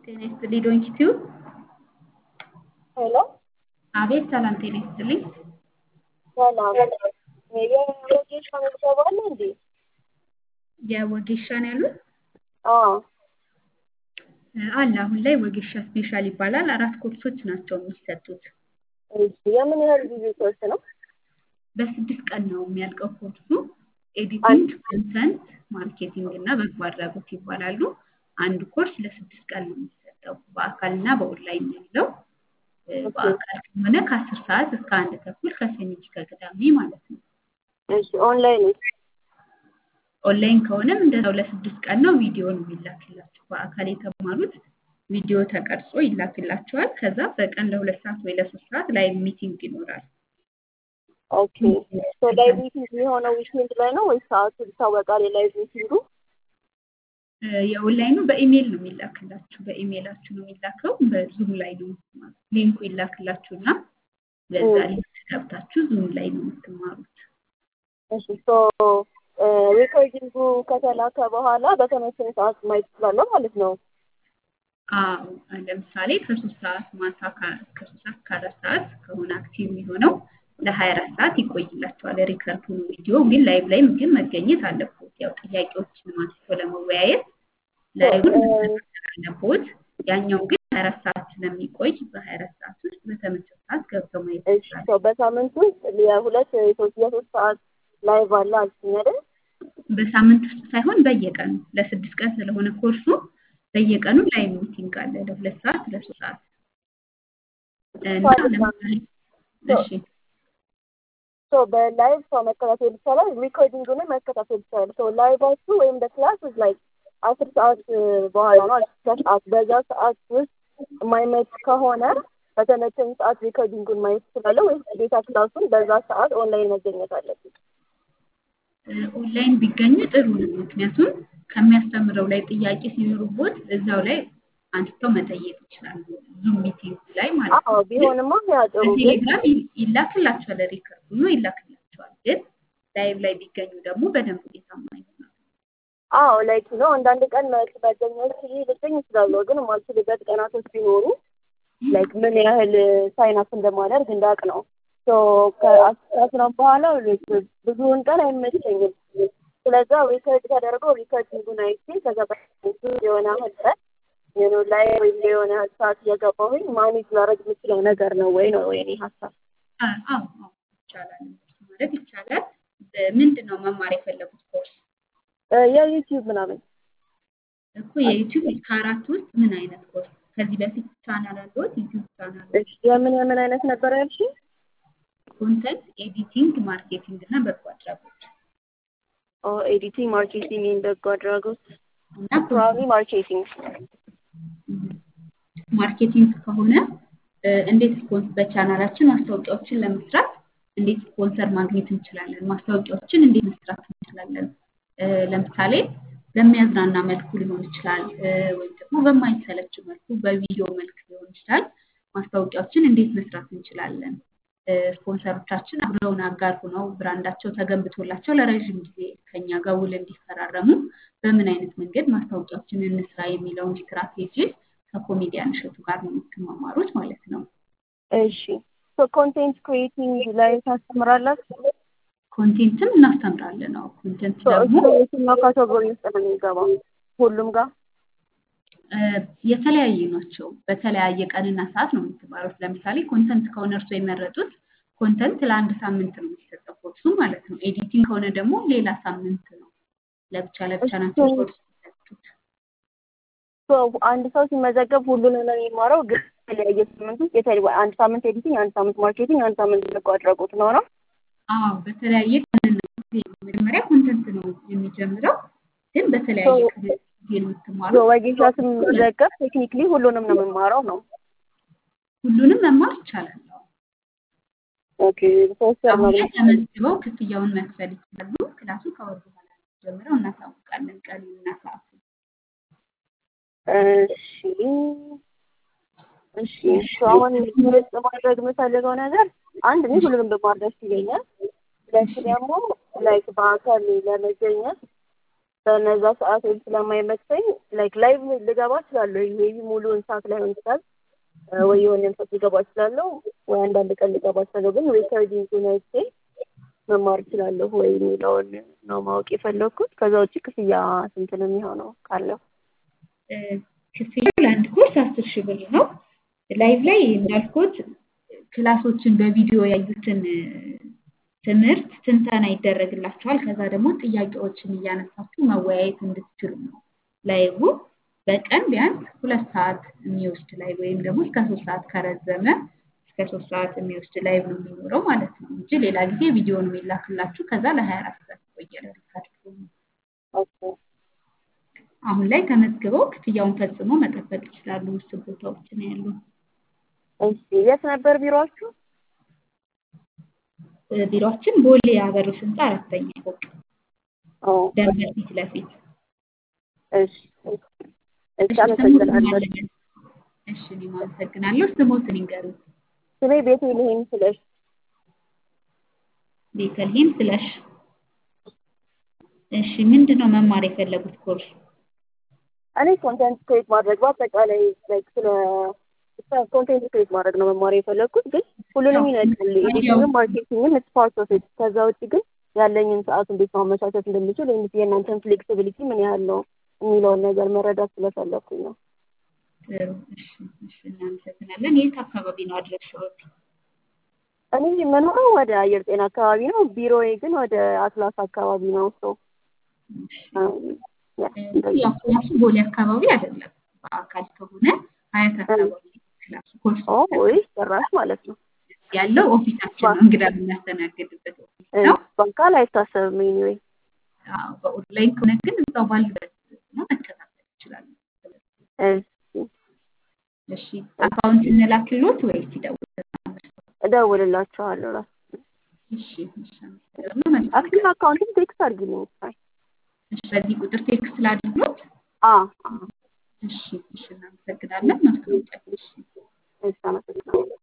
ጤና ይስጥልኝ ዶንኪ ቲዩብ። ሄሎ አቤት ሰላም ጤና ይስጥልኝ። ሰላም የወጌሻ ምዝገባ አለ እንዴ? የወጌሻን ያሉት አዎ አለ። አሁን ላይ ወጌሻ ስፔሻል ይባላል። አራት ኮርሶች ናቸው የሚሰጡት። እሺ የምን ያህል ጊዜ ኮርስ ነው? በስድስት ቀን ነው የሚያልቀው ኮርሱ። ኤዲቲንግ፣ ኮንተንት፣ ማርኬቲንግ እና በጎ አድራጎት ይባላሉ። አንድ ኮርስ ለስድስት ቀን ነው የሚሰጠው። በአካልና በኦንላይን ያለው በአካል ከሆነ ከአስር ሰዓት እስከ አንድ ተኩል ከሰኞ እስከ ቅዳሜ ማለት ነው። እሺ ኦንላይን ኦንላይን ከሆነም እንደዛው ለስድስት ቀን ነው ቪዲዮ ነው የሚላክላችሁ። በአካል የተማሩት ቪዲዮ ተቀርጾ ይላክላቸዋል። ከዛ በቀን ለሁለት ሰዓት ወይ ለሶስት ሰዓት ላይቭ ሚቲንግ ይኖራል። ኦኬ ሶ ላይቭ ሚቲንግ የሚሆነው ዊኬንድ ላይ ነው ወይስ ሰዓቱ ይታወቃል? የላይቭ ሚቲንጉ የኦንላይኑ በኢሜይል ነው የሚላክላችሁ። በኢሜይላችሁ ነው የሚላከው። በዙም ላይ ነው የምትማሩት። ሊንኩ ይላክላችሁ እና በዛ ሊንክ ገብታችሁ ዙም ላይ ነው የምትማሩት። እሺ ሶ ሪኮርዲንጉ ከተላከ በኋላ በተመቸኝ ሰዓት ማየት እችላለሁ ማለት ነው። አዎ ለምሳሌ ከሶስት ሰዓት ማታ ከሶስት ሰዓት ከአራት ሰዓት ከሆነ አክቲቭ የሚሆነው ለሀያ አራት ሰዓት ይቆይላቸዋል። ሪከርድ ሆኖ ቪዲዮ ግን ላይቭ ላይም ግን መገኘት አለብዎት። ያው ጥያቄዎችን አንስቶ ለመወያየት ላይቭን መከታተል አለብዎት። ያኛው ግን ሀያ አራት ሰዓት ስለሚቆይ በሀያ አራት ሰዓት ውስጥ በተመቸው ሰዓት ገብተው ማየት እሺ ሶ በሳምንት ውስጥ የሁለት የሶስት የሶስት ሰዓት ላይቭ አለ አልሽኝ አይደል? በሳምንት ውስጥ ሳይሆን በየቀኑ ለስድስት ቀን ስለሆነ ኮርሱ በየቀኑ ላይቭ ሚቲንግ አለ ለሁለት ሰዓት ለሶስት ሰዓት እና ለምሳሌ እሺ ሶ በላይቭ ሰው መከታተል ይቻላል፣ ሪኮርዲንጉንም መከታተል ይቻላል። ሶ ላይቫችሁ ወይም በክላስ ውስጥ ላይ አስር ሰዓት በኋላ ነው አስር ሰዓት በዛ ሰዓት ውስጥ የማይመች ከሆነ በተመቸኝ ሰዓት ሪኮርዲንጉን ማየት እችላለሁ ወይስ ግዴታ ክላሱን በዛ ሰዓት ኦንላይን መገኘት አለብኝ? ኦንላይን ቢገኙ ጥሩ ነው። ምክንያቱም ከሚያስተምረው ላይ ጥያቄ ሲኖሩቦት እዛው ላይ አንስተው መጠየቅ ይችላሉ። ዙም ሚቲንግ ላይ ማለት አዎ ነው። ቢሆንማ ያ ጥሩ ግን በቴሌግራም ይላክላቸዋል፣ ሪከርድ ሆኖ ይላክላቸዋል። ግን ላይቭ ላይ ቢገኙ ደግሞ በደንብ ውጤታማ ይሆናል። አዎ ላይክ ነው አንዳንድ ቀን መ- መገኘት ልገኝ እችላለሁ፣ ግን የማልችልበት ቀናቶች ቢኖሩ ላይክ ምን ያህል ሳይን አፕ እንደማደርግ እንዳውቅ ነው። ሶ ከአስራ በኋላ ብዙውን ቀን አይመቸኝም። ስለዛ ሪከርድ ተደርጎ ሪከርዲንጉን አይቼ ከዛ በፊት የሆነ ያህል ቀን የሆነ ላይ ወይም የሆነ ያህል ሰዓት እየገባሁኝ ማኔጅ ላደርግ የምችለው ነገር ነው ወይ ነው የኔ ሀሳብ። አ- አዎ አዎ ይቻላል፣ እንደሱ ማድረግ ይቻላል። ምንድን ነው መማር የፈለጉት ኮርስ? እ የዩቲዩብ ምናምን እኮ የዩቲዩብ ከአራት ውስጥ ምን አይነት ኮርስ? ከዚህ በፊት ቻናል አለዎት? ዩቲዩብ ቻናል እሺ፣ የምን የምን አይነት ነበር ያልሽኝ? ኮንተንት ኤዲቲንግ፣ ማርኬቲንግ እና በጎ አድራጎት ኦ ኤዲቲንግ፣ ማርኬቲንግ፣ በጎ አድራጎት እና ፕሮባብሊ ማርኬቲንግ ማርኬቲንግ ከሆነ እ፣ እንዴት ስፖንስ በቻናላችን ማስታወቂያዎችን ለመስራት እንዴት ስፖንሰር ማግኘት እንችላለን? ማስታወቂያዎችን እንዴት መስራት እንችላለን? እ፣ ለምሳሌ በሚያዝናና መልኩ ሊሆን ይችላል እ፣ ወይም ደግሞ በማይሰለች መልኩ በቪዲዮ መልክ ሊሆን ይችላል። ማስታወቂያዎችን እንዴት መስራት እንችላለን? እ፣ ስፖንሰሮቻችን አብረውን አጋር ሆነው ብራንዳቸው ተገንብቶላቸው ለረዥም ጊዜ ከኛ ጋር ውል እንዲፈራረሙ በምን አይነት መንገድ ማስታወቂያዎችን እንስራ የሚለውን ስትራቴጂ ከኮሜዲያን እሸቱ ጋር ነው የምትማማሩት ማለት ነው። እሺ ሶ ኮንቴንት ክሪኤቲንግ ላይ ታስተምራላችሁ? ኮንቴንትም እናስተምራለን ነው። ኮንቴንት ሶ ደግሞ እሱ የትኛው ካቴጎሪ ውስጥ ነው የሚገባው? ሁሉም ጋር እ፣ የተለያዩ ናቸው። በተለያየ ቀንና ሰዓት ነው የምትማሩት። ለምሳሌ ኮንተንት ከሆነ እርሶ የመረጡት ኮንተንት ለአንድ ሳምንት ነው የሚሰጠው ኮርሱ ማለት ነው። ኤዲቲንግ ከሆነ ደግሞ ሌላ ሳምንት ነው። ለብቻ ለብቻ ናቸው እሱ- ኮርስ የሚሰጡት። ሶ አንድ ሰው ሲመዘገብ ሁሉንም ነው የሚማረው፣ ግን የተለያየ ሳምንት ውስጥ የተለያየ አንድ ሳምንት ኤዲቲንግ፣ አንድ ሳምንት ማርኬቲንግ፣ አንድ ሳምንት በጎ አድራጎት ነው ነው? አዎ በተለያየ ቀንና ጊዜ ነው። መጀመሪያ ኮንተንት ነው የሚጀምረው፣ ግን በተለያየ ሶ- ጊዜ ሶ የምትማሩት ወጌሻ ስመዘገብ ቴክኒክሊ ሁሉንም ነው የምማረው ነው? ሁሉንም መማር ይቻላል። አዎ። ኦኬ ሶስት ወር አሁን ነው ላይ ተመዝግበው ክፍያውን መክፈል ይችላሉ። ክላሱ ከወር በኋላ ነው ጀምረው እናሳውቃለን ቀኑንና ሰዓቱን። እሺ እሺ እሺ አሁን ግልጽ ማድረግ የምፈልገው ነገር አንድ እኔ ሁሉንም ብማር ደስ ይለኛል። ሁለት ደግሞ ላይክ በአካል ለመገኘት በነዛ ሰዓቶች ስለማይመቸኝ ላይክ ላይቭ ልገባ እችላለሁ። ሜቢ ሙሉውን ሰዓት ላይሆን ይችላል እ፣ ወይ የሆነ ሰዓት ልገባ እችላለሁ፣ ወይ አንዳንድ ቀን ልገባ እችላለሁ። ግን ሪከርዲንግ አይቼ መማር እችላለሁ ወይ የሚለውን ነው ማወቅ የፈለግኩት። ከዛ ውጭ ክፍያ ስንት ነው የሚሆነው ካለው? እ፣ ክፍያው ለአንድ ኮርስ አስር ሺህ ብር ነው። ላይቭ ላይ እንዳልኩት ክላሶችን በቪዲዮ ያዩትን እ፣ ትምህርት ትንተና ይደረግላቸዋል። ከዛ ደግሞ ጥያቄዎችን እያነሳችሁ መወያየት እንድትችሉ ነው። ላይቡ በቀን ቢያንስ ሁለት ሰዓት የሚወስድ ላይቭ ወይም ደግሞ እስከ ሶስት ሰዓት ከረዘመ እስከ ሶስት ሰዓት የሚወስድ ላይቭ ነው የሚኖረው ማለት ነው እንጂ ሌላ ጊዜ ቪዲዮ ነው የሚላክላችሁ። ከዛ ለሀያ አራት ሰዓት ይቆያል ሪካርድ ሆኖ። ኦኬ አሁን ላይ ተመዝግበው ክፍያውን ፈጽመው መጠበቅ ይችላሉ። ውስን ቦታዎች ነው ያሉ። እሺ የት ነበር ቢሮአችሁ? እ፣ ቢሮአችን ቦሌ አበሮች ህንፃ አራተኛ ፎቅ ኦ ደንበር ፊት ለፊት። እሺ እሺ እሺ ስሞትን አመሰግናለሁ። ማለበት እሺ እኔም አመሰግናለሁ። ስሞትን ይንገሩ። ስሜ ቤተልሔም ስለሽ ቤተልሔም ስለሽ። እሺ ምንድን ነው መማር የፈለጉት ኮርስ? እኔ ኮንቴንት ክሬት ማድረግ በአጠቃላይ ላይክ ስለ ኮንቴንት ክሬት ማድረግ ነው መማር የፈለግኩት፣ ግን ሁሉንም ይነቃል። ኤዲቲንግም ማርኬቲንግም ኢትስ ፓርት ኦፍ ኢት። ከዛ ውጭ ግን ያለኝን ሰዓት እንዴት ማመቻቸት እንደምችል ወይም የእናንተን ፍሌክሲቢሊቲ ምን ያህል ነው የሚለውን ነገር መረዳት ስለፈለግኩኝ ነው። ጥሩ እሺ እሺ እናመሰግናለን። የት አካባቢ ነው አድራሻዎት? እኔ የምኖረው ወደ አየር ጤና አካባቢ ነው። ቢሮዬ ግን ወደ አትላስ አካባቢ ነው። ሶ እሺ ያው ክላሱ ቦሌ አካባቢ አይደለም። በአካል ከሆነ ሀያት አካባቢ ክላሱ ኮርስ ወይ ጭራሽ ማለት ነው። ያለው ኦፊሳችን ነው። እንግዳ የምናስተናግድበት ኦፊስ ነው። በአካል አይታሰብም። ኤኒዌይ አዎ፣ በኦንላይን ከሆነ ግን እዛው ባሉበት ነው መከታተል ይችላሉ። እሺ አካውንት እንላክሎት ወይስ ይደውላል? እደውልላችኋለሁ። ራሱ እሺ እሺ አመሰግናለሁ። መልካም አክቲቭ አካውንትም ቴክስት አድርጊልኝ። ሳይ እሺ በዚህ ቁጥር ቴክስት ላድርግሎት። አ እሺ እሺ እናመሰግናለን። ማስታወቂያ እሺ እሺ አመሰግናለሁ።